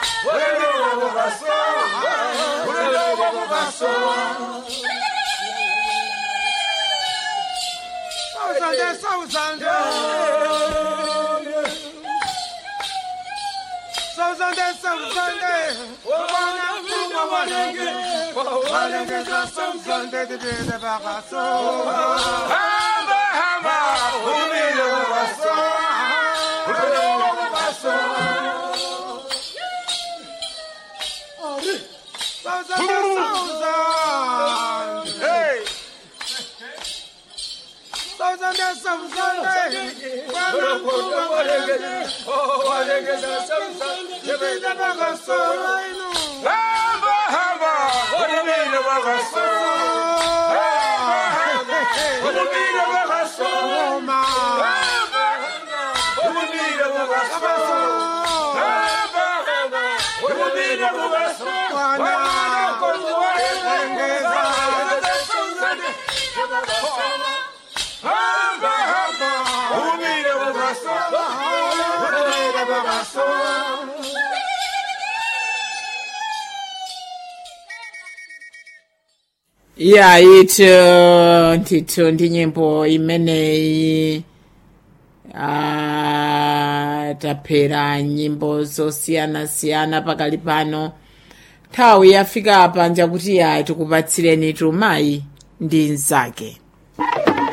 Sauzande, sauzande. Sauzande, sauzande. Wana mfunga walenge. Walenge za sauzande dibide bagaso. Hamba, hamba. Umile bagaso. Umile bagaso. Sauzande, sauzande. Hey. Sauzande, sauzande. Wana mfunga walenge. Walenge za sauzande dibide bagaso. Hamba, hamba. Umile bagaso. Umile bagaso. Hamba, hamba. Umile bagaso. Hamba, hamba. Umile bagaso. Wana walenge za sauzande Hamba, hamba. Umile bagaso. Umile bagaso. ya itu ndithu ndi nyimbo imeneyi ah, taphera nyimbo zosiyanasiyana pakali pano nthawi yafika apa njakuti ya tikupatsireni tumayi ndi nzake